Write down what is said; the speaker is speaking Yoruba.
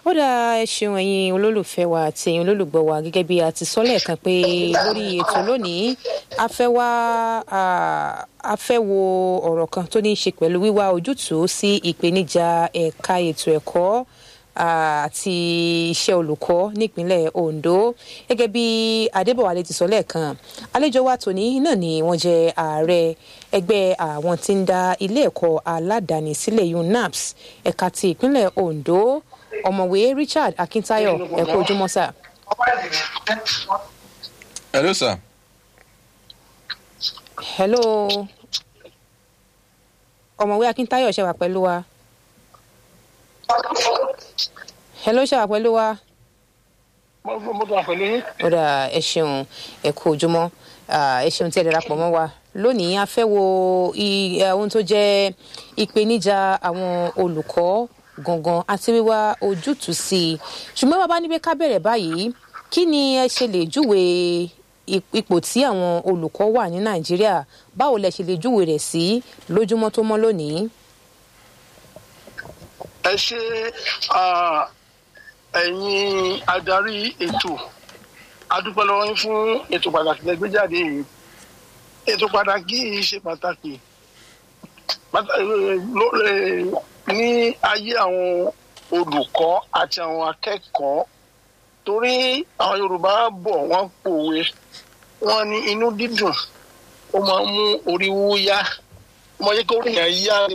ó dáa ẹ ṣeun ẹ̀yin olólùfẹ́ wa àti ẹ̀yin olólùgbọ́ wa gẹ́gẹ́ bí a ti sọ lẹ́ẹ̀kan pé lórí ètò lónìí a fẹ́ wá a fẹ́ wo ọ̀rọ̀ kan tó ní í ṣe pẹ̀lú wíwá ojútùú sí ìpèníjà ẹ̀ka ètò ẹ̀kọ́ àti iṣẹ́ olùkọ́ nípínlẹ̀ Ondo gẹ́gẹ́ bí Adébọ̀wálé ti sọ lẹ́ẹ̀kan àlejò wa tòní náà ni wọ́n jẹ́ ààrẹ ẹgbẹ́ àwọn tí ń dá ilé ẹ̀kọ́ aládàáni sílẹ̀ UNAPS ẹ̀ka ti ìpínlẹ̀ Ondo ọ̀mọ̀wé Richard Akintayo ẹ kú ojúmọ́ sà. hello sir. hello ọ̀mọ̀wé Akintayo ṣe wà pẹ̀lú wa. hello ṣe wà pẹ̀lú wa. mo tó wà pẹ̀lú yín. ó dà ẹ ṣeun ẹ kú ojúmọ́ ẹ ṣeun tí ẹ darapọ̀ mọ́ wa lónìí a fẹ́ wo ohun tó jẹ́ ìpèníjà àwọn olùkọ́ gangan àti wíwá ojútùú sí i ṣùgbọ́n bàbá níbi ká bẹ̀rẹ̀ báyìí kí ni ẹ ṣe lè júwe ipò tí àwọn olùkọ́ wà ní nàìjíríà báwo lẹ ṣe lè júwe rẹ̀ sí lójúmọ́ tó mọ́ lónìí. ẹ ṣe ẹ̀yin adarí ètò adúpẹ́ lọ́wọ́ yín fún ètò pàtàkì lẹ́gbẹ́jáde yìí ètò pàtàkì yìí ṣe pàtàkì ní ayé àwọn olùkọ́ àti àwọn akẹ́kọ̀ọ́ torí àwọn Yorùbá bọ̀ wọ́n pòwe wọ́n ní inú dídùn ó máa ń mú orí wú yá ó máa yẹ kó rí yẹn yá ní